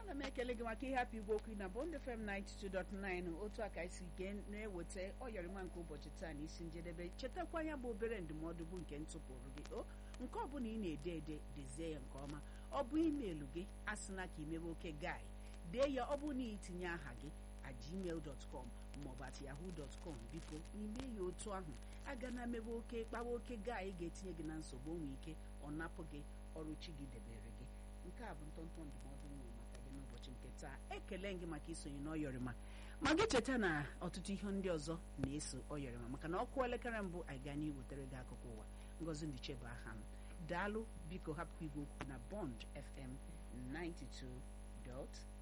ana m ekele gị maka ịhapụ igwe okwu na Bond FM 92.9 otu a ka isi gee na-eweta ọyọrịma nke ụbọchị taa na isi njedebe chetakwa ya bụ obere ndụmọdụ bụ nke ntụpụrụ gị o nke ọbụla ị na-ede ede dezie ya nke ọma ọ bụ imeelụ gị asịna ka imebe oke gai dee ya ọ bụ na itinye aha gị at gmail.com maọbụ at yahoo.com biko n'ime ya otu ahụ aga na mebe oke kpawa oke gai ga-etinye gị na nsogbu onwe ike ọ napụ gị ọrụ chi gị debere gị nke a bụ ntọntọ ndụmọdụ nwere maka gị n'ụbọchị nke taa ekele gị maka isonye n'ọyọrịma ma gị cheta na ọtụtụ ihe ndị ọzọ na-eso ọyọrịma maka na ọkụ elekere mbụ anyị gaa n'iwetara gị akụkọ ụwa ngozi ndiche bụ aha m daalụ biko hapụ igwe okwu na bond fm 92.9